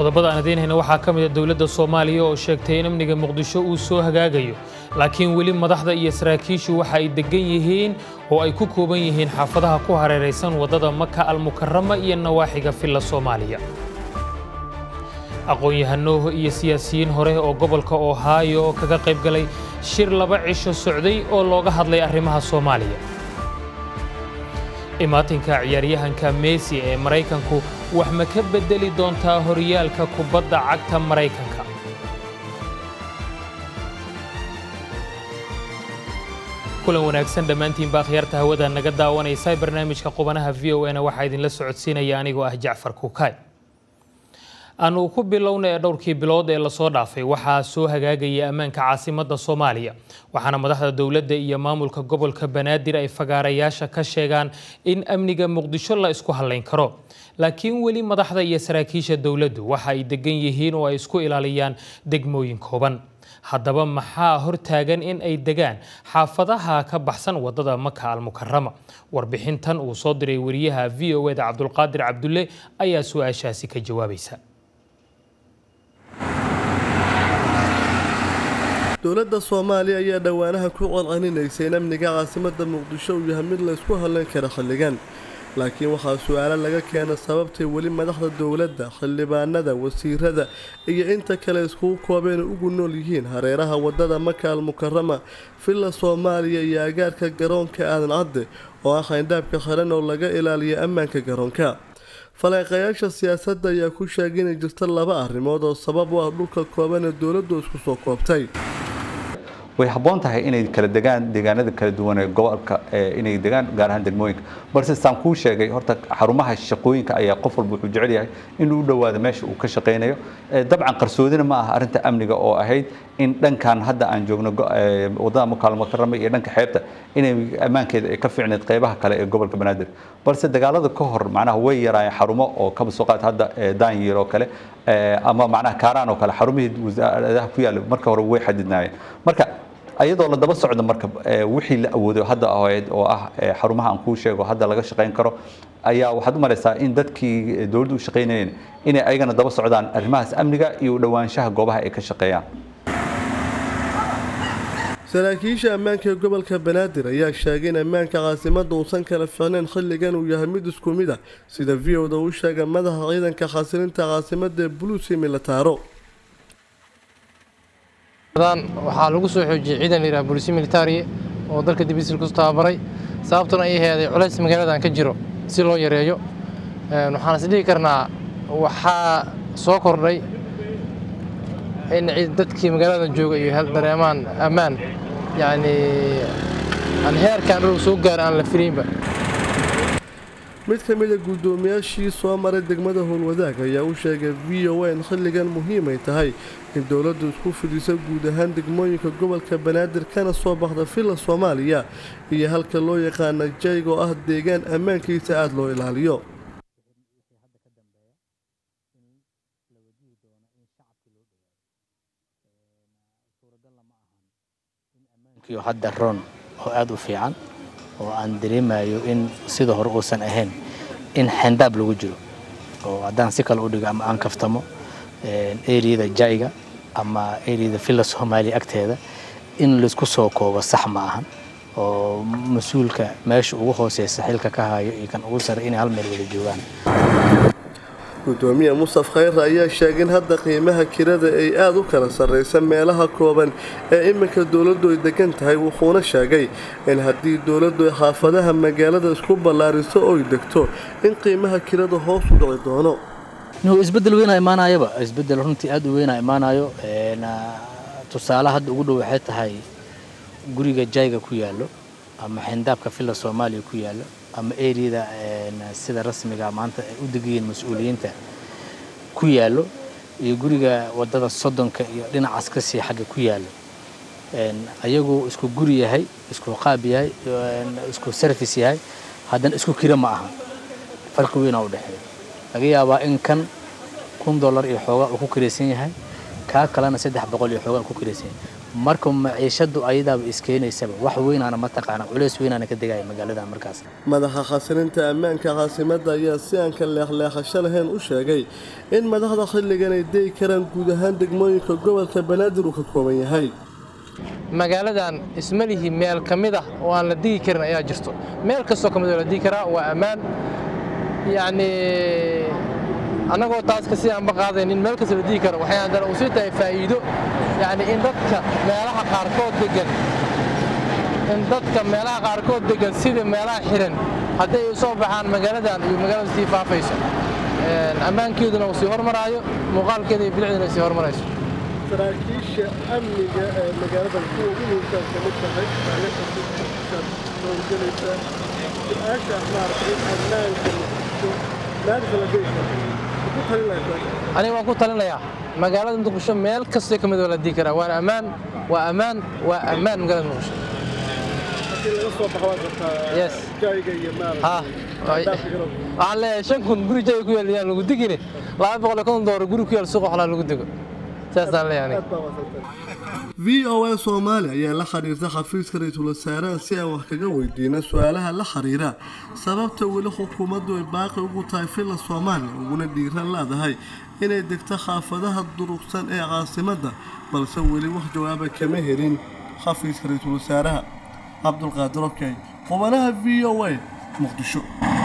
qodobada aan idiin hayna waxaa ka mid a dowladda soomaaliya oo sheegtay in amniga muqdisho uu soo hagaagayo laakiin weli madaxda iyo saraakiishu waxa ay degan yihiin oo ay ku kooban yihiin xaafadaha ku hareeraysan waddada maka almukarama iyo nawaaxiga filla soomaaliya aqoon-yahano iyo siyaasiyiin hore oo gobolka ohaayo oo kaga qayb galay shir laba cisho socday oo looga hadlay arrimaha soomaaliya imaatinka ciyaaryahanka messi ee maraykanku wax ma ka beddeli doontaa horyaalka kubadda cagta maraykanka kulan wanaagsan dhammaantiinba akhyaarta hawada naga daawanaysa barnaamijka qubanaha v o na waxaa idinla socodsiinaya anigoo ah jacfar kukaay aanu ku bilowna ee dhowrkii bilood ee lasoo dhaafay waxaa soo hagaagaya ammaanka caasimadda soomaaliya waxaana madaxda dowladda iyo maamulka gobolka banaadir ay fagaarayaasha ka sheegaan in amniga muqdisho la isku hallayn karo laakiin weli madaxda iyo saraakiisha dowladdu waxa ay degan yihiin oo ay isku ilaaliyaan degmooyin kooban haddaba maxaa hortaagan in ay degaan xaafadaha ka baxsan waddada maka almukarama warbixintan uu soo diray wariyaha v o eda cabdulqaadir cabdulle ayaa su-aashaasi ka jawaabaysa dowladda soomaaliya ayaa dhowaanaha ku colcelinaysay in amniga caasimadda muqdisho uu yahay mid la ysku hadlayn kara xilligan laakiin waxaa su-aalo laga keena sababtay weli madaxda dowladda xildhibaanada wasiirada iyo inta kale iskugu koobeen ugu nool yihiin hareeraha waddada maka almukarama villa soomaaliya iyo agaarka garoonka aadan cadde oo ah xayndaabka xiran oo laga ilaaliyo ammaanka garoonka faleeqayaasha siyaasadda ayaa ku sheegay inay jirto laba arrimood oo sabab u ah dhulka kooban ee dowladdu isku soo koobtay way habboon tahay inay kala degaan deegaanada kala duwan ee gobolka inay degaan gaar ahaan degmooyinka balse saan kuu sheegay horta xarumaha shaqooyinka ayaa qof walba wuxuu jecel yahay inuu u dhowaado meesha uu ka shaqaynayo dabcan qarsoodina ma aha arrinta amniga oo ahayd in dhankan hadda aan joogno waddada mukaalmukarama iyo dhanka xeebta inay ammaankeeda ay ka fiicneed qeybaha kale ee gobolka banaadir balse dagaalada ka hor macnaha way yaraayeen xarumo oo kaba soo qaad hadda daanyeer oo kale ama macnaha kaaraan oo kale xarumihii wasaaradaha ku yaalla marka hore way xadidnaayeen marka ayadoo la daba socdo marka wixii la awoodo hadda ahayd oo ah xarumaha aan kuu sheego hadda laga shaqayn karo ayaa waxaad u malaysaa in dadkii dowladdu u shaqaynayeen inay ayagana daba socdaan arrimahaas amniga iyo u dhowaanshaha goobaha ay ka shaqeeyaan saraakiisha ammaanka ee gobolka banaadir ayaa sheegay in ammaanka caasimadda uusan kala ficnayn xilligan uu yahay mid isku mid ah sida v o da uu sheegay madaxa ciidanka khasirinta caasimadda ee buluusi militaaro waxaa lagu soo xoojiyey ciidan layidhaha booliisi militari oo dalka dibisil ku tababaray sababtuna ay heeday culays magaaladan ka jiro si loo yareeyo waxaan is dhihi karnaa waxaa soo kordhay in dadkii magaaladan jooga iyo dareemaan ammaan yacni aan heerkan dhul soo gaar aan la filaynba mid ka mid a guddoomiyaashii soo maray degmada howlwadaag ayaa u sheegay v o a in xilligan muhiimay tahay in dowladdu isku fidiso guud ahaan degmooyinka gobolka banaadir kana soo baxda villa soomaaliya iyo halka loo yaqaana jayg oo ah deegaan ammaankiisa aada loo ilaaliyo hadda roon oo aada u fiican oo aan dareemayo in sida hore uusan ahayn in xendaab lagu jiro oo haddaan si kale u dhigo ama aan kaftamo eriyada jayga ama eriyada villa soomaaliya agteeda in laysku soo koobo sax ma ahan oo mas-uulka meesha ugu hooseysa xilka ka hayo iyo kan ugu sare inay hal meel wada joogaan gudoomiye mustaf khayre ayaa sheegay in hadda qiimaha kirada ay aada u kala sarreysa meelaha kooban ee iminka dowladdu ay degan tahay wuxuuna sheegay in haddii dowladdu ay xaafadaha magaalada isku ballaariso oy degto in qiimaha kirada hoos u dhici doono isbedel weynaa imaanayaba isbedel runtii aada u weynaa imaanayo tusaale hadda ugu dhow waxay tahay guriga jayga ku yaallo ama xindaabka villa soomaaliya ku yaallo ama eriyada sida rasmiga maanta ay u degayiin mas-uuliyiinta ku yaallo iyo guriga waddada soddonka iyo dhinacaas ka sii xagga ku yaallo ayagu isku guri yahay isku qaab yahay isku service yahay haddana isku kira ma aha farqi weynaa u dhexeeya laga yaabaa in kan kun dollar iyo xoogaa uu ku kiraysan yahay kaa kalena saddex boqol iyo xoogaa ku kiraysan yahay marka maciishadu ayadaaba iskeenaysaba wax weynaana mataqaana culeys weynaana ka degaya magaalada markaas madaxa khasirinta ammaanka caasimadda ayaa si aan ka leexleexasho lahayn u sheegay in madaxda xilligan ay degi karaan guud ahaan degmooyinka gobolka banaadir uu ka kooban yahay magaaladan ismalihi meel ka mid ah oo aan la digi karin ayaa jirto meel kastoo ka mid oo la digi karaa waa ammaan yacni annagoo taas kasi aanba qaadaynin meel kasta la digi karo waxay haddana u sii tahay faa'iido yacni in dadka meelaha qaarkood degan in dadka meelaha qaarkood degan sida meelaha xiran hadday u soo baxaan magaaladan iyo magaalada sii faafayso ammaankeeduna uu sii hormaraayo muuqaalkeeda iyo bilicduna ay sii hormarayso saraakiisha amniga ee magaalada kuwa ugu muhiimsan ka mid tahay howlgelaysa su-aasha maaragtay in ammaanka maanta la degi karo ku talin lahayd aniga waan ku talinayaa magaalada muqdisho meel kastoo ka mid oo la digi karaa waana ammaan waa ammaan waa ammaan magaalada muqdisho markii laga soo baxo waad rabtaa Yes. jayga iyo ha maaragtay waxaan leeyahay shan kun guri jay ku yaal yaan lagu digine laba boqol iyo konton doolar guri ku yaal suuqa xolaa lagu digo saasaan leeyahay aniga v o a soomaali ayaa la xiriirta xafiiska ra-iisul wasaaraha si aan wax kaga weydiino su-aalaha la xiriira sababta weli xukuumaddu ay baaqi ugu tahay filla soomaaliya uguna dhiiran leedahay inay degto xaafadaha durugsan ee caasimadda balse weli wax jawaaba kama helin xafiiska ra-iisul wasaaraha cabdulqaadir okey qubanaha v o a muqdisho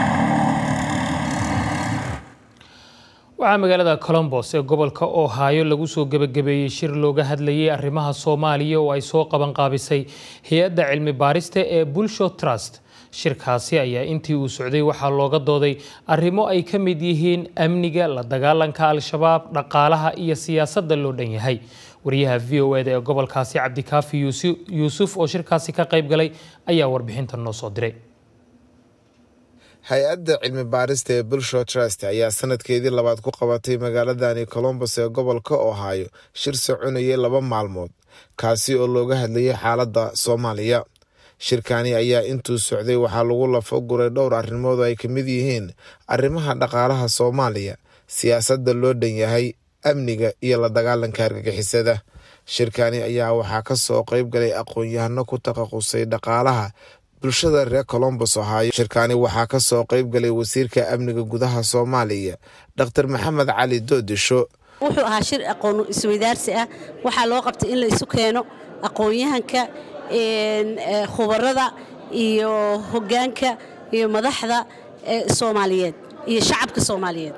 waxaa magaalada colombos ee gobolka ohaayo lagu soo gebagabeeyey shir looga hadlayay arrimaha soomaaliya oo ay soo qabanqaabisay hay-adda cilmi baarista ee bulsho trust shirkaasi ayaa intii uu socday waxaa looga dooday arrimo ay ka mid yihiin amniga la dagaalanka al-shabaab dhaqaalaha iyo siyaasadda loo dhan yahay wariyaha v o eda ee gobolkaasi cabdikaafi yuusu- yuusuf oo shirkaasi ka qayb galay ayaa warbixintan noo soo diray hay-adda cilmi baarista ee bulsho trust ayaa sanadkeedii labaad ku qabatay magaaladani colombos ee gobolka ohaayo shir soconayay laba maalmood kaasi oo looga hadlayay xaaladda soomaaliya shirkani ayaa intuu socday waxaa lagu lafo guray dhowr arrimood oo ay ka mid yihiin arrimaha dhaqaalaha soomaaliya siyaasadda loo dhan yahay amniga iyo la dagaalanka argagixisada shirkani ayaa waxaa ka soo qayb galay aqoon-yahano ku takhasusay dhaqaalaha bulshada reer colombos ohaayo shirkani waxaa ka soo qayb galay wasiirka amniga gudaha soomaaliya dr maxamed cali doodisho wuxuu ahaa shir aqoon isweydaarsi ah waxaa loo qabtay in la isu keeno aqoon-yahanka een, eh, khubarada iyo hoggaanka iyo madaxda eh, soomaaliyeed iyo shacabka soomaaliyeed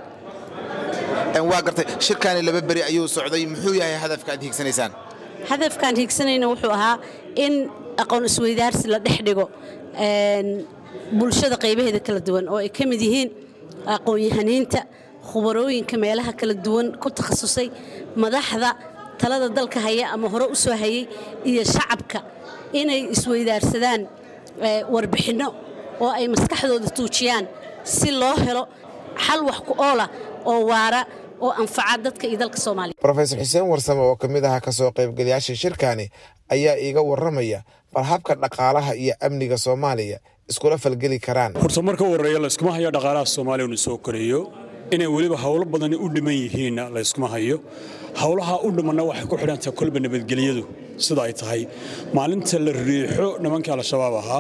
waa gartay shirkani laba beri ayuu socday muxuu yahay hadafka aad hiigsanaysaan hadafkaan hiigsanayna wuxuu ahaa in aqoon isweydaarsi la dhex dhigo een, bulshada qaybaheeda kala duwan oo ay ka mid yihiin aqoon-yahaniinta khubarooyinka meelaha kala duwan ku takhasusay madaxda talada dalka haya ama hore u soo hayay iyo shacabka inay isweydaarsadaan eh, warbixinno oo ay maskaxdooda tuujiyaan si loo helo xal wax ku oola oo waara oo anfaca dadka iyo dalka soomaaliya rofesor xuseen warsame oo ka mid aha kasoo qaybgalayaasha shirkani ayaa iiga waramaya bal habka dhaqaalaha iyo amniga soomaaliya iskula falgeli karaan horta marka u horreeya layskuma hayo dhaqaalaha soomaaliya inu soo koreeyo inay weliba howlo badani u dhiman yihiinna layskuma hayo howlaha u dhimanna waxay ku xidhantahay kolba nabadgelyadu sida ay tahay maalinta la riixo nimankii al-shabaab ahaa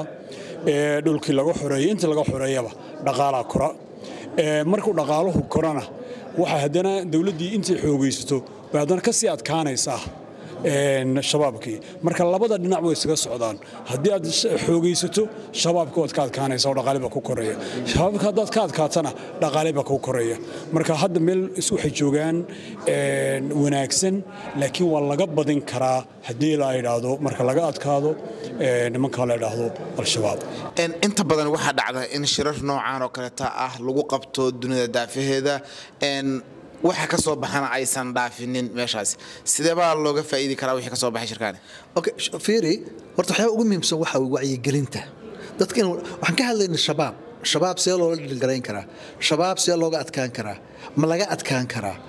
ee dhulkii laga xoreeyey intii laga xoreeyaba dhaqaalaa kora Ee, markuu dhaqaaluhu korana waxay haddana dowladdii intay xoogaysato bay haddana ka sii adkaanaysaa een, shabaabkii marka labada dhinac way isaga socdaan haddii aad sh- xoogaysato shabaabka waad ka adkaanaysa oo dhaqaale baa ku koreeya shabaabka haddaad ka adkaatana dhaqaale baa ku koreeya marka hadda meel is- waxay joogaan een, wanaagsan laakiin waa laga badin karaa haddii la idhaahdo marka laga adkaado ee, nimanka la idhaahdo al-shabaab En inta badan waxaa dhacda in shirar noocan oo kaleeta ah lagu qabto dunida daafaheeda en waxa ka soo baxana aysan dhaafinin meeshaas sidee baa looga faa'iidi karaa wixii ka soo baxay shirkaani okay sh- fiiri horta waxyaaba ugu muhiimsan waxaa way wacyigelinta dadka in waxaan ka hadlaynay shabaab shabaab see loola dhilgarayn karaa shabaab see looga adkaan karaa ma laga adkaan karaa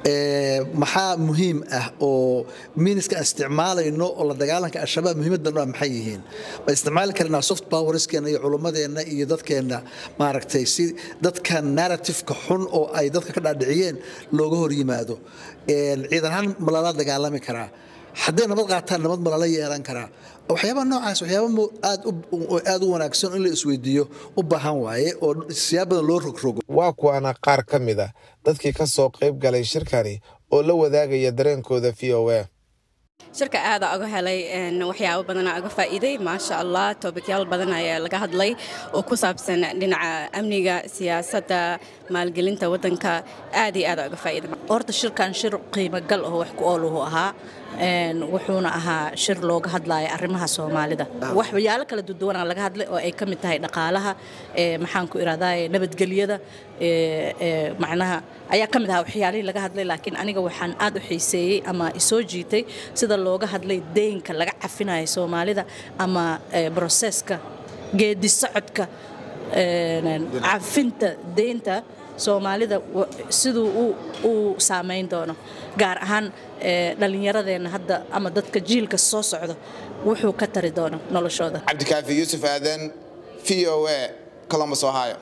Ee, maxaa muhiim ah oo miiniska aan isticmaalayno oo la dagaalanka al-shabaab muhiimaddan u ah maxay yihiin ma isticmaali karnaa soft powerskeena iyo culummadeenna iyo dadkeenna maaragtay si dadka narratifeka xun oo ay dadka ka dhaadhiciyeen looga hor yimaado Een, ciidan ahaan ma lala dagaalami karaa hadday nabad qaataan nabad ma lala yeelan karaa waxyaaba noocaas waxyaaba aad aad u wanaagsan in la isweydiiyo u baahan waaye oo siyaab badan loo rogrogo waa kuwaana qaar ka mid a dadkii ka soo qayb galay shirkani oo la wadaagaya dareenkooda v o a shirka aada uga helay waxyaabo badana uga faa'iiday maasha allah toobikyaal badan ayaa laga hadlay oo ku saabsan dhinaca amniga siyaasadda maalgelinta waddanka aad iyo aada uga faa'iiday horta shirkan shir qiimo gal oo wax ku ooluhu ahaa wuxuuna ahaa shir looga hadlaya arrimaha soomaalida waxyaalo kala duduwanaa laga hadlay oo ay ka mid tahay dhaqaalaha maxaan ku irahdaa nabadgelyada macnaha ayaa ka mid ahaa waxyaalihii laga hadlay laakiin aniga waxaan aad u xiiseeyey ama isoo jiitay sida looga hadlay deynka laga cafinayo soomaalida ama broseska geedi socodka cafinta deynta soomaalida siduu uu saamayn doono gaar ahaan dhallinyaradeenna hadda ama dadka jiilka soo socda wuxuu ka tari doono noloshooda cabdikaafi yuusuf aadan v o a columbus ohio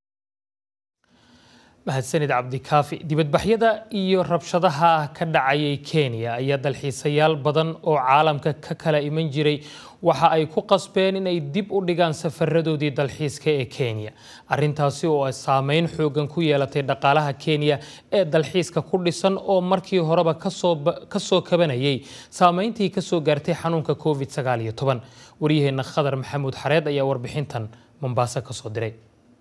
mahadsanid cabdikaafi dibadbaxyada iyo rabshadaha ka dhacayay kenya ayaa dalxiisayaal badan oo caalamka ka kala iman jiray waxa ay ku qasbeen inay dib u dhigaan safaradoodii dalxiiska ee kenya arintaasi oo ay saameyn xoogan ku yeelatay dhaqaalaha kenya ee dalxiiska ku dhisan oo markii horeba kasoo kabanayay saameyntii kasoo gaartay xanuunka covid waryaheena khadar maxamuud xareed ayaa warbixintan mombaaso kasoo diray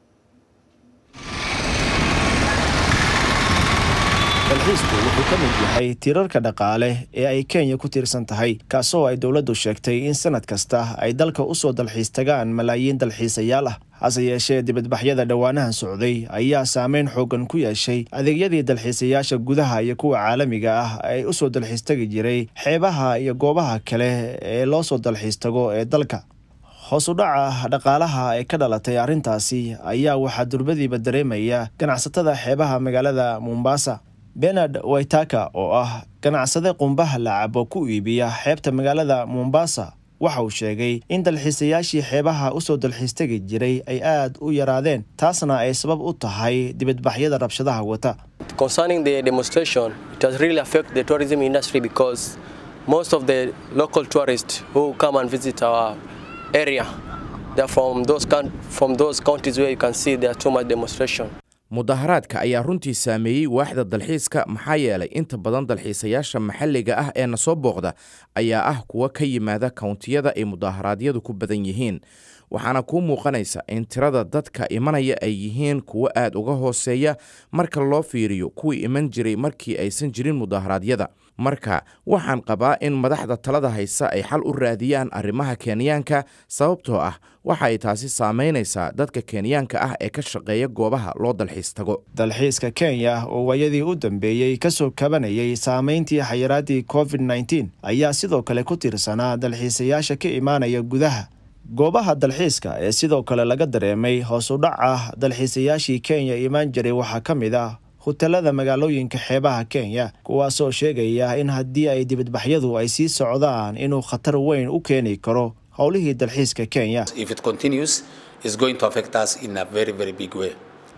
dalxiisku wuxuu ka mid yahay tirarka dhaqaale ee ay kenya ku tiirsan tahay kaasoo ay dowladdu sheegtay in sanad kasta ay dalka u soo dalxiis tagaan malaayiin dalxiisayaal ah hase yeeshee dibadbaxyada dhowaanahan socday ayaa saameyn xoogan ku yeeshay adeegyadii dalxiisayaasha gudaha iyo kuwa caalamiga ah ay u soo dalxiis tagi jiray xeebaha iyo goobaha kale ee loo soo dalxiis tago ee dalka hoos u dhaca dhaqaalaha ee ka dhalatay arrintaasi ayaa waxaa durbadiiba dareemaya ganacsatada xeebaha magaalada mombasa benard waitaka oo ah ganacsade qumbaha lacabo ku iibiya xeebta magaalada mombasa waxa uu sheegay in dalxiisayaashii xeebaha usoo dalxiis tegi jiray ay aad u yaraadeen taasna ay sabab u tahay dibadbaxyada rabshadaha wata Concerning the demonstration, it has really affected the tourism industry because most of the local tourists who come and visit our area, they're from those, from those counties where you can see there are too much demonstration. mudaharaadka ayaa runtii saameeyey waaxda dalxiiska maxaa yeelay inta badan dalxiisayaasha maxalliga ah ee na soo booqda ayaa ah kuwa ka yimaada kawntiyada ay mudaharaadyadu ku badan yihiin waxaana kuu muuqanaysa in tirada dadka imanaya ay yihiin kuwo aad uga hooseeya marka loo fiiriyo kuwii iman jiray markii aysan jirin mudaharaadyada marka waxaan qabaa in madaxda talada haysa ay xal u raadiyaan arrimaha kenyaanka sababtoo ah waxa ay taasi saamaynaysaa dadka kenyaanka ah ee ka shaqeeya goobaha loo dalxiis tago dalxiiska kenya oo waayadii u dambeeyey kasoo kabanayay saameyntii xayiraadii covid nteen ayaa sidoo kale ku tiirsanaa dalxiisayaasha ka imaanaya gudaha goobaha dalxiiska ee sidoo kale laga dareemay hoos u dhaca dalxiisayaashii kenya imaan jiray waxaa ka mid ah hutelada magaalooyinka xeebaha kenya kuwaasoo sheegaya in haddii ay dibadbaxyadu ay sii socdaan inuu khatar weyn u keeni karo howlihii dalxiiska kenya if it continues it's going to affect us in a very very big way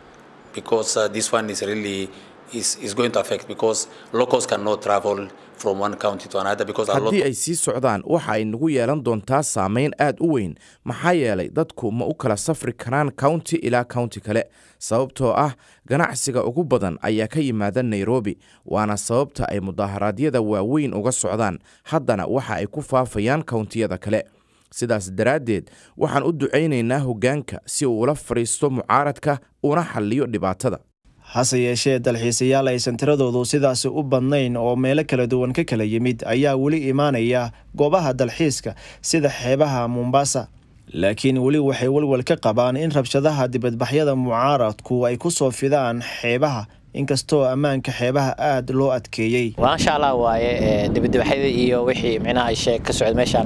because uh, this one is really is, is going to affect because locals cannot travel from one county to another because a lot haddii ay sii socdaan waxa ay nagu yeelan doontaa saameyn aad u weyn maxaa yeelay dadku ma u kala safri karaan county ilaa county kale sababtoo ah ganacsiga ugu badan ayaa ka yimaada nairobi waana sababta ay mudaharaadyada waaweyn uga socdaan haddana waxa ay ku faafayaan kawntiyada kale sidaas daraaddeed waxaan u ducaynaynaa hoggaanka si uu ula fadhiisto mucaaradka una xalliyo dhibaatada hase yeeshee dalxiisayaal aysan tiradoodu sidaasi u badnayn oo meelo kala duwan ka kala yimid ayaa weli imaanaya goobaha dalxiiska sida xeebaha mombasa laakiin weli waxay walwal ka qabaan in rabshadaha dibadbaxyada mucaaradku ay ku soo fidaan xeebaha inkastoo ammaanka xeebaha aad loo adkeeyey maasha allah waaye dibadbaxyada iyo wixii micnaha ay sheeg ka socda meeshaan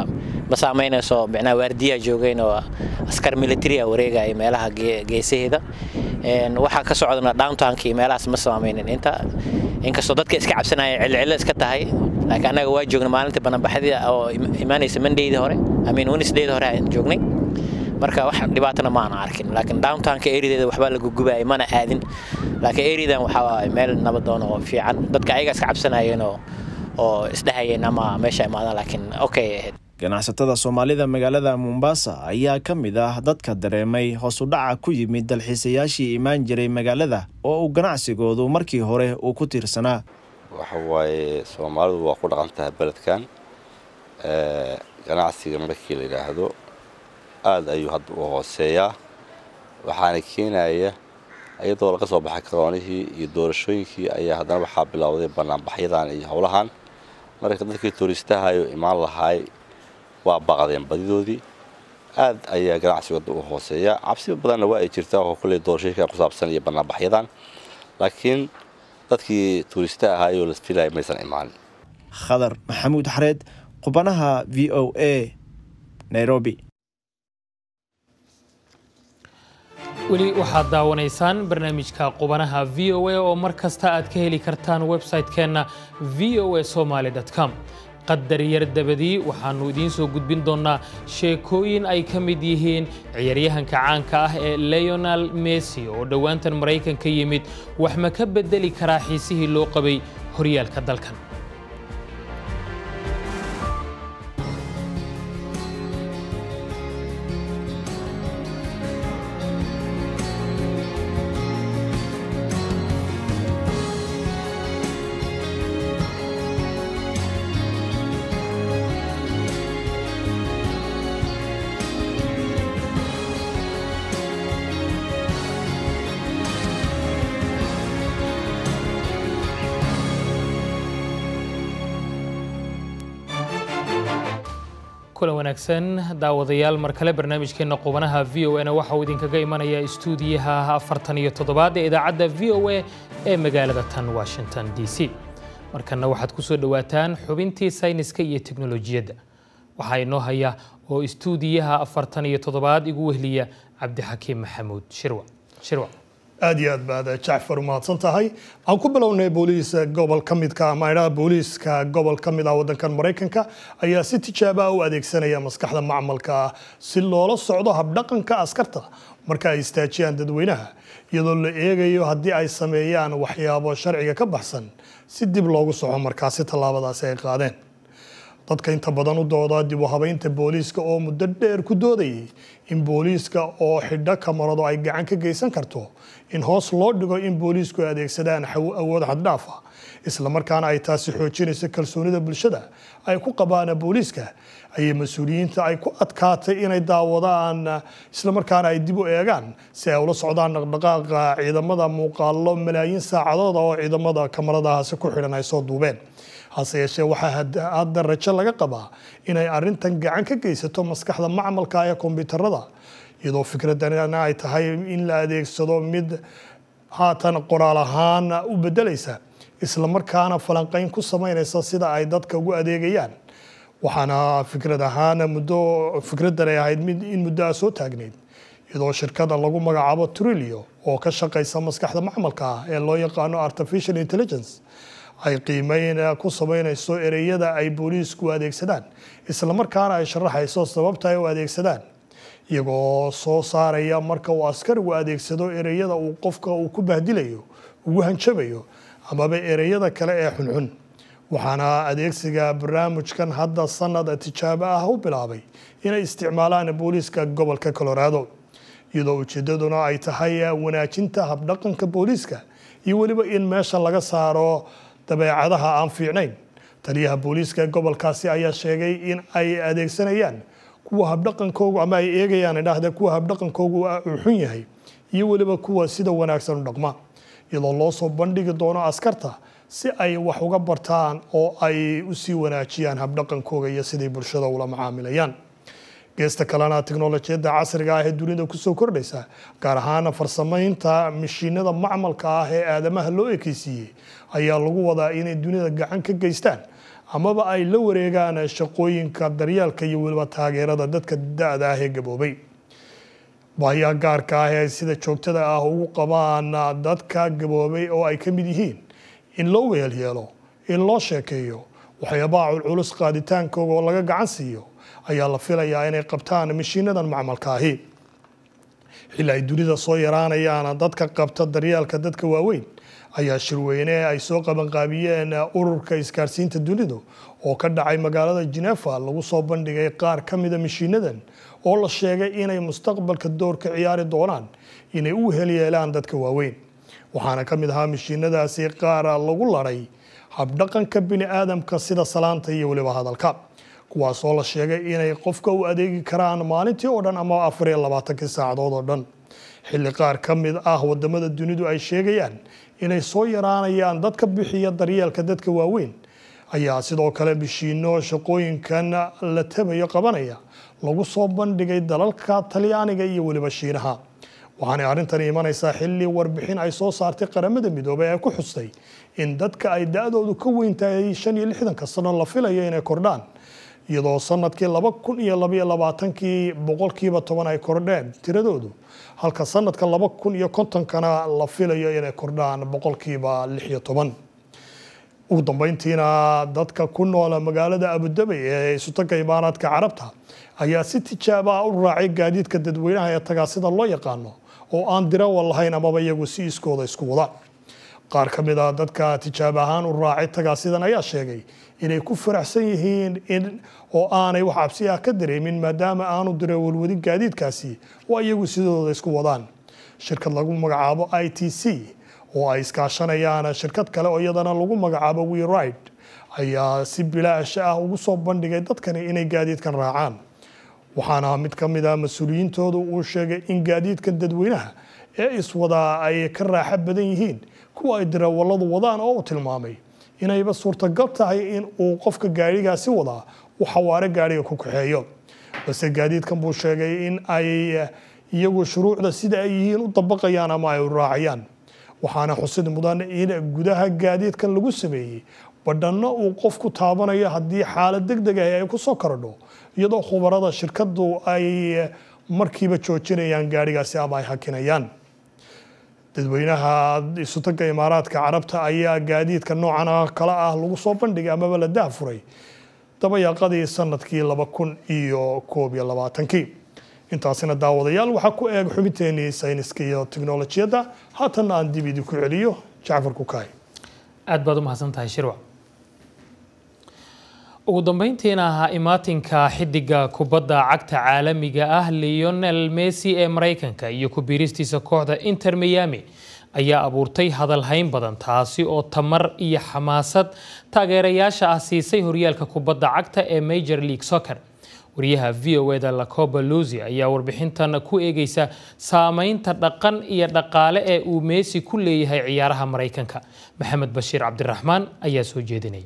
ma saamaynayso micnaha waardiyaa joogeen oo askar military a wareegaya meelaha geesaheeda waxaa ka socdana downtownka iyo meelahaas ma saameynin inta inkastoo dadka iska cabsanaya cilcilo iska tahay laakiin annaga waa joogna maalintii bananbaxdii oo imaanaysa mondaydii hore amin wednesdaydii hore aan joognay marka wax dhibaatana ma aan arkin laakiin downtownka eriadeeda waxbaa la gugubaya mana aadin laakiin eriadan waxaa waaye meel nabadoon oo fiican dadka ayaga iska cabsanayeen oo oo isdhehayeen ama meesha imaadaan laakiin okay ay ahayd ganacsatada soomaalida magaalada mombasa ayaa ka mid ah dadka dareemay hoos u dhaca ku yimid dalxiisayaashii imaan jiray magaalada oo uu ganacsigoodu markii hore uu ku tiirsanaa waxa waaye soomaalidu waa ku dhaqan tahay beledkan ganacsiga markii la yidhaahdo aada ayuu hadda u hooseeyaa waxaana keenaya iyadoo laga soo baxay karoonihii iyo doorashooyinkii ayaa haddana waxaa bilowday banaanbaxyadan iyo howlahan marka dadkii tuuristahayo imaan lahaay waa baqdeen badidoodii aad ayaa ganacsigooda u hooseeya cabsi badanna waa ay jirtaa oo kolley doorashooyinka ku saabsan iyo banaanbaxyadan laakiin dadkii tuurista ahaayoo la filaya maysan imaanin khadar maxamuud xareed qubanaha v o a nairobi weli waxaad daawanaysaan barnaamijka qubanaha v o a oo mar kasta aad ka heli kartaan website-keenna v o a somaly com qadar yar dabadii waxaannu idiin soo gudbin doonnaa sheekooyin ay ka mid yihiin ciyaaryahanka caanka ah ee leonel messi oo dhowaantan maraykan ka yimid wax ma ka beddeli karaa xiisihii loo qabay horyaalka dalkan kulan wanaagsan daawadayaal mar kale barnaamijkeenna qubanaha v o na waxa uu idinkaga imanaya istuudiyaha afartan iyo toddobaad ee idaacadda v o a ee magaalada tan washington d c markanna waxaad ku soo dhowaataan xubintii sayniska iyo teknolojiyadda waxaa inoo haya oo istuudiyaha afartan iyo toddobaad igu wehliya cabdixakiim maxamuud shirwa shirwa aad iyo aad baad jacfar umahadsan tahay aan ku bilownay booliis gobol ka midka ama idhaha booliiska gobol ka mid ah waddankan maraykanka ayaa si tijaaba u adeegsanaya maskaxda macmalka ah si loola socdo habdhaqanka askarta marka ay istaajiyaan dadweynaha iyadoo la eegayo haddii ay sameeyaan waxyaabo sharciga ka baxsan si dib loogu soco markaasi tallaabadaasi ay qaadeen dadka inta badan u dooda dib u habeynta booliiska oo muddo dheer ku doodayay in booliiska oo xidho kamarado ay gacan ka geysan karto in hoos loo dhigo in booliisku ay adeegsadaan awood xaddhaaf ah islamarkaana ay taasi xoojinayso kalsoonida bulshada ay ku qabaan booliiska ayay mas-uuliyiinta ay ku adkaatay inay daawadaan islamarkaana ay dib u eegaan si ay ula socdaan dhaqdhaqaaqa ciidamada muuqaalo malaayiin saacadooda oo ciidamada kamaradahaasi ku xidhan ay soo duubeen hase yeeshee waxaa hadda rajo laga qabaa inay arintan gacan ka geysato maskaxda macmalka ee kombyuutarada iyadoo fikradana ay tahay in la adeegsado mid haatan qoraal ahaan u bedelaysa islamarkaana falanqeyn ku sameynaysa sida ay dadka ugu adeegayaan waxaana fikrad ahaan muddo fikradan ay ahayd mid in muddo a soo taagneyd iyadoo shirkada lagu magacaabo trilio oo ka shaqaysa maskaxda macmalka ah ee loo yaqaano artificial intelligence ay qiimeyn ku sameynayso ereyada ay booliisku adeegsadaan islamarkaana ay sharaxayso sababta ay u adeegsadaan iyagoo soo saaraya marka uu askarigu adeegsado ereyada uu qofka uu ku bahdilayo ugu hanjabayo amaba ereyada kale ee xunxun waxaana adeegsiga barnaamijkan hadda sanad tijaabo ah u bilaabay inay isticmaalaan booliiska gobolka colorado iyadoo ujeedaduna ay tahay wanaajinta habdhaqanka booliiska iyo weliba in meesha laga saaro dabeecadaha aan fiicnayn taliyaha booliiska gobolkaasi ayaa sheegay in ay adeegsanayaan kuwa habdhaqankoogu ama ay eegayaan idhaahda kuwa habdhaqankoogu uu xun yahay iyo weliba kuwa sida wanaagsan u dhaqma iyadoo loo soo bandhigi doono askarta si ay wax uga bartaan oo ay usii wanaajiyaan habdhaqankooga iyo siday bulshada ula macaamilayaan geesta kalena teknolojiyadda casriga ah ee dunida kusoo kordhaysa gaar ahaan farsamaynta mashiinada macmalka ah ee aadamaha loo ekeysiiyey ayaa lagu wadaa inay dunida gacan ka geystaan amaba ay la wareegaan shaqooyinka daryeelka iyo weliba taageerada dadka da-da ah ee gaboobay baahiyaha gaarka ah ee sida joogtada ah ugu qabaan dadka gaboobay oo ay ka mid yihiin in loo weelyeelo in loo sheekeeyo waxyaabaha culculus qaaditaankooga oo laga gacan siiyo ayaa la filayaa inay qabtaan mashiinadan macmalka ahi xilli ay dunida soo yaraanayaan dadka qabta daryeelka dadka waaweyn ayaa shirweyne ay soo qabanqaabiyeen ururka isgaarsiinta dunidu oo ka dhacay magaalada Geneva lagu soo bandhigay qaar ka mida mashiinadan oo la sheegay inay mustaqbalka door ka ciyaari doonaan inay u helyeelaan dadka waaweyn waxaana ka mid ahaa mashiinadaasi qaar lagu laray habdhaqanka bini aadamka sida salaanta iyo weliba hadalka kuwaas oo la sheegay inay qofka u adeegi karaan maalintii oo dhan ama afar iyo labaatankii saacadood oo dhan xilli qaar ka mid ah wadamada dunidu ay sheegayaan inay soo yaraanayaan dadka bixiya daryeelka dadka waaweyn ayaa sidoo kale bishiino shaqooyinkan la tabayo qabanaya lagu soo bandhigay dalalka talyaaniga iyo weliba shiinaha waxaanay arrintani imanaysaa xilli warbixin ay soo saartay qaramada midoobay ee ku xustay in dadka ay da-doodu ka weyn tahay shan iyo lixdanka sano la filayo inay kordhaan iyadoo sanadkii laba kun iyo labaiyo labaatankii boqolkiiba toban ay kordheen tiradoodu halka sanadka laba kun iyo kontonkana la filayo inay kordhaan boqolkiiba lix iyo toban ugu dambeyntiina dadka ku noola magaalada abudabay ee isutaga imaaraadka carabta ayaa si tijaabo ah u raacay gaadiidka dadweynaha ee tagaasida loo yaqaano oo aan dirawal lahayn amaba iyagu si iskooda isku wada qaar ka mid a dadka tijaabo ahaan u raacay tagaasidan ayaa sheegay inay ku faraxsan yihiin in oo aanay wax cabsi ah ka dareemin maadaama aanu darawalwadi gaadiidkaasi oo iyagu sidooda isku wadaan shirkad lagu magacaabo i t c oo ay iskaashanayaan shirkad kale oo iyadana lagu magacaabo weride ayaa si bilaash ah ugu soo bandhigay dadkani inay gaadiidkan raacaan waxaana mid ka mid ah mas-uuliyiintoodu uu sheegay in gaadiidkan dadweynaha ee iswadaa ay ka raaxo badan yihiin kuwa ay darawalladu wadaan oo uu tilmaamay inayba suurtagal tahay in uu qofka gaadhigaasi wadaa uu xawaare gaadhiga ku kaxeeyo balse gaadiidkan buu sheegay in ay iyagu shuruucda sida ay yihiin u dabaqayaan ama ay u raacayaan waxaana xusid mudan in gudaha gaadiidkan lagu sameeyey badhanno uu qofku taabanayo haddii xaalad deg deg ah ay ku soo kordho iyadoo khubarada shirkadu ay markiiba joojinayaan gaadhigaasi ama ay hakinayaan dadweynaha isutaga imaaraadka carabta ayaa gaadiidka noocan kale ah lagu soo bandhigay amaba la dahfuray dabayaaqadii sanadkii laba kun iyo koob iyo labaatankii intaasina daawadayaal waxaa ku eeg xubinteenii sayniska iyo tiknolojiyadda haatanna aan dib idinku celiyo jacfar kukaay aad baad u mahadsantahay shirwac ugu dambeyntiina ahaa imaatinka xidiga kubadda cagta caalamiga ah leonel messi ee maraykanka iyo ku biiristiisa kooxda inter miami ayaa abuurtay hadalhayn badan taasi oo tamar iyo xamaasad taageerayaasha ah siisay horyaalka kubadda cagta ee major league soccer wariyaha v o eda lacoba lusi ayaa warbixintan ku eegeysa saameynta dhaqan iyo dhaqaale ee uu messi ku leeyahay ciyaaraha maraykanka maxamed bashiir cabdiraxmaan ayaa soo jeedinay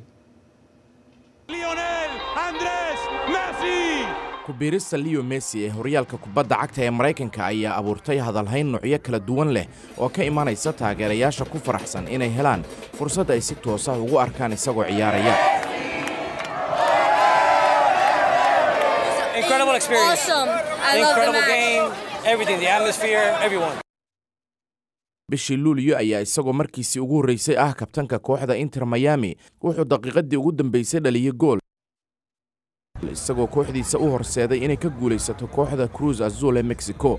ku-biirista leo messi ee horyaalka kubadda cagta ee maraykanka ayaa abuurtay hadalhayn nuucyo kala duwan leh oo ka imanaysa taageerayaasha ku faraxsan inay helaan fursad ay si toos ah ugu arkaan isagoo ciyaaraya Incredible experience. Awesome. I love the Incredible match. game, everything, the atmosphere, everyone. bishii luuliyo ayaa isagoo markiisii ugu horreysay ah kabtanka kooxda inter miami wuxuu daqiiqadii ugu dambeysay dhaliyey gool isagoo kooxdiisa u horseeday inay ka guulaysato kooxda cruise azul ee mexico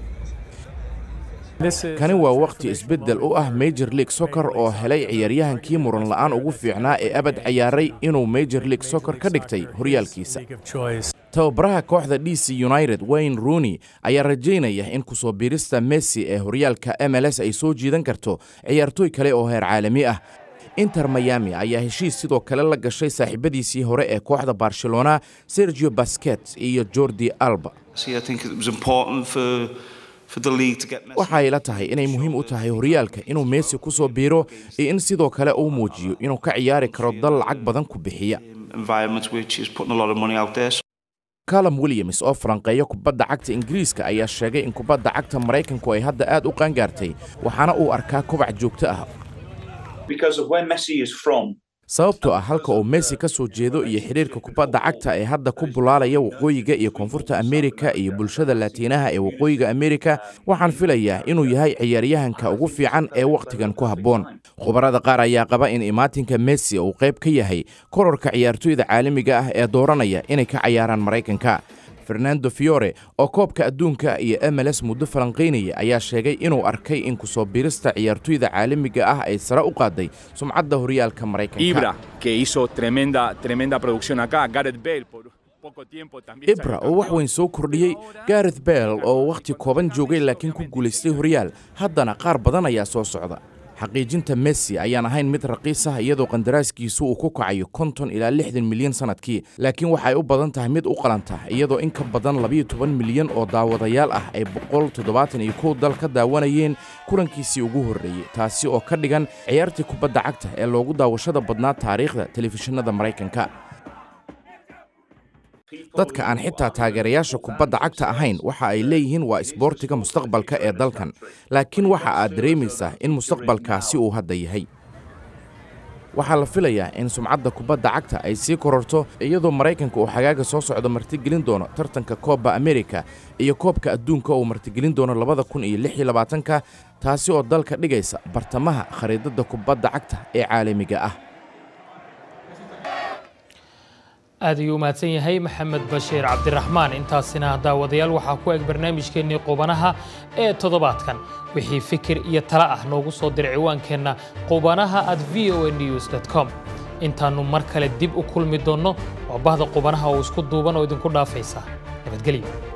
kani waa wakhti isbeddel u ah major league soccer oo helay ciyaaryahankii muran la'aan ugu fiicnaa ee abad ciyaaray inuu major league soccer ka dhigtay horyaalkiisa tababaraha kooxda d c united wayne rooney ayaa rajaynaya in kusoo biirista messi ee horyaalka m l s ay soo jiidan karto ciyaartooy kale oo heer caalami ah inter miami ayaa heshiis sidoo kale la gashay saaxiibadiisii hore ee kooxda barcelona sergio basket iyo jordi alba See, I think it was important for for the league to get Messi waxay la tahay inay muhiim u tahay horyaalka inuu messi ku soo biiro iyo in sidoo kale uu muujiyo inuu ka ciyaari karo dal lacag badan ku bixiya environment which is putting a lot of money out there. calum williams oo falanqeeya kubadda cagta ingiriiska ayaa sheegay in kubadda cagta maraykanku ay hadda aad u qaangaartay waxaana uu arkaa kobac joogto ah Because of where Messi is from, sababtoo ah halka uu messi ka soo jeedo iyo xidhiirka kubadda cagta ee hadda ku bulaalaya waqooyiga iyo koonfurta amerika iyo bulshada laatiinaha ee waqooyiga amerika waxaan filayaa inuu yahay ciyaaryahanka ugu fiican ee wakhtigan ku habboon khubarada qaar ayaa qaba in imaatinka messi uu qayb ka yahay kororka ciyaartoyda caalamiga ah ee dooranaya inay ka cayaaraan maraykanka fernando fiore oo koobka adduunka iyo mls muddo falanqaynaya ayaa sheegay inuu arkay in kusoo biirista ciyaartoyda caalamiga ah ay sare u qaaday sumcadda horyaalka maraykanka Ibra, que hizo tremenda, tremenda producción acá, Gareth Bale por poco tiempo también. ibra oo wax weyn soo kordhiyey gareth bell oo wakhti kooban joogay laakiin ku guulaystay horyaal haddana qaar badan ayaa soo socda xaqiijinta messi ayaan ahayn mid raqiis ah iyadoo qandaraaskiisu uu ku kacayo konton ilaa lixdan milyan sannadkii laakiin waxay u badan tahay mid u qalanta iyadoo in ka badan labayo toban milyan oo daawadayaal ah ay boqol toddobaatan iyo kow dal ka daawanayeen kulankiisii ugu horreeyey taasi oo ka dhigan ciyaartii kubadda cagta ee loogu daawashada badnaa taariikhda telefishinada maraykanka dadka aan xitaa taageerayaasha kubadda cagta ahayn waxa ay leeyihiin waa isboortiga mustaqbalka ee dalkan laakiin waxa aad dareemaysaa in mustaqbalkaasi uu hadda yahay waxaa la filayaa in sumcadda kubadda cagta ay sii kororto iyadoo maraykanka uu xagaaga soo socdo martigelin doono tartanka koobba amerika iyo koobka adduunka uu martigelin doono labada kun iyo lix iyo labaatanka taasi oo dalka dhigaysa bartamaha khariidadda kubadda cagta ee caalamiga ah aad ayuu u mahadsan yahay maxamed bashiir cabdiraxmaan intaasina daawadayaal waxaa ku eg barnaamijkeennii qubanaha ee toddobaadkan wixii fikir iyo talo ah noogu soo diray ciwaankeenna qubanaha at v o news com intaannu mar kale dib u kulmi doonno waa bahda qubanaha oo isku duuban oo idinku dhaafaysa nabadgelyo